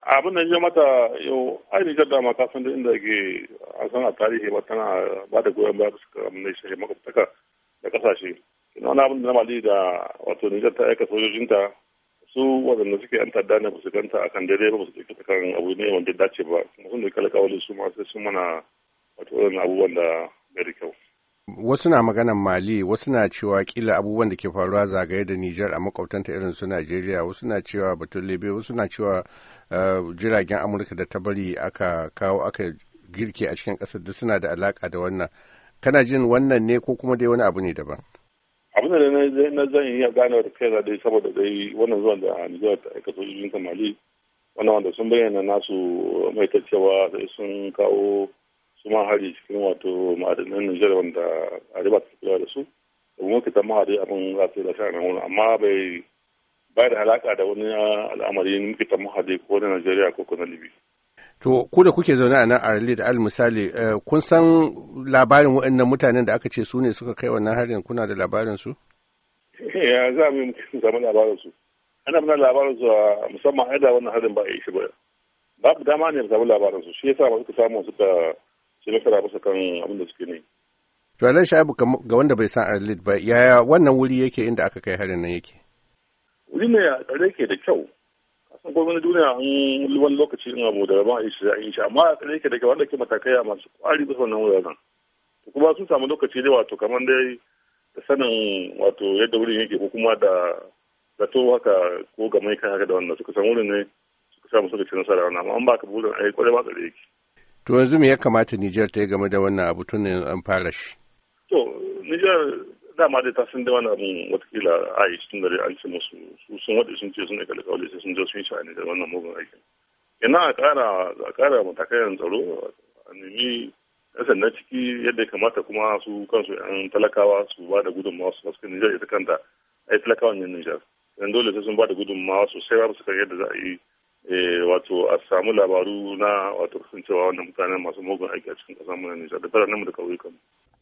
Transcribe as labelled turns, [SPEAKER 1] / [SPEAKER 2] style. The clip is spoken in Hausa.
[SPEAKER 1] abin da ya mata yau ai Nijar dama ka san da inda ke a san a tarihi ba tana ba da goyon baya suka abin da shi makwabtaka da kasashe ina wani abin da na mali da wato Nijar ta aika sojojinta su waɗanda suke yan tadda ne ba su ganta akan daidai ba ba su ɗauki ta kan abu ne wanda dace ba kuma sun ɗauki alƙawali su ma sai sun mana wato waɗannan abubuwan da bai da kyau.
[SPEAKER 2] Wasu na maganan Mali, wasu na cewa kila abubuwan da ke faruwa zagaye da Nijar a makwabtanta irin su Najeriya, wasu na cewa batun Libya, wasu na cewa jiragen Amurka da ta bari aka kawo aka girke a cikin ƙasar duk suna da alaka da wannan. Kana jin wannan ne ko kuma dai wani abu ne daban?
[SPEAKER 1] abin da na zan iya gane da kai dai saboda dai wannan zuwan da Nijar ta aika sojojin ta Mali wannan wanda sun bayyana nasu mai ta cewa sai sun kawo su ma hari cikin wato ma'adanan Nijar wanda a riba ta kula da su da kuma kita ma dai abin za su yi da shi wani amma bai bai da alaka da wani al'amari muke ta mahadi ko na Najeriya ko na Libya.
[SPEAKER 2] To, ku da kuke zaune a nan a da al misali, kun san labarin waɗannan mutanen da aka ce su ne suka kai wannan harin kuna da labarin su?
[SPEAKER 1] Ya za mu yi samu labarin su. Ana muna labarin su a musamman a da wannan harin ba a yi shi ba. Babu dama ne mu samu labarin su, shi yasa ba suka samu suka ci nasara bisa kan abin da suke ne.
[SPEAKER 2] To, Alan Sha'ibu ga wanda bai san Arlit ba, yaya wannan wuri yake inda aka kai harin nan yake?
[SPEAKER 1] Wuri ne a tsare ke da kyau, san gwamnati duniya an wani lokaci in abu da ba a yi shi yi shi amma a tsare ke daga wanda ke matakai a masu kwari bisa wannan wuraren to kuma sun samu lokaci ne wato kamar dai da sanin wato yadda wurin yake ko kuma da zato haka ko ga mai kai haka da wannan suka san wurin ne suka samu suka ci nasara wannan amma an ba ka burin ai kwarai ba tsare yake
[SPEAKER 2] to yanzu me ya kamata Niger ta yi game da wannan abu tun an fara shi
[SPEAKER 1] to Niger dama dai ta san da wani abin watakila a yi tun da dai an ce musu su sun waɗe sun ce sun aika alƙawali sai sun je sun sha'ani da wannan mugun aikin ina a ƙara a ƙara matakan tsaro a nemi yan sanda ciki yadda ya kamata kuma su kansu yan talakawa su ba da gudunmawa su masu Nijar ita kanta a yi talakawan yin Nijar yan dole sai sun ba da gudunmawa sosai ba su kan yadda za a yi wato a samu labaru na wato kasancewa wannan mutanen masu mugun aiki a cikin ƙasar mu na Nijar da biranen mu da ƙauyukan mu.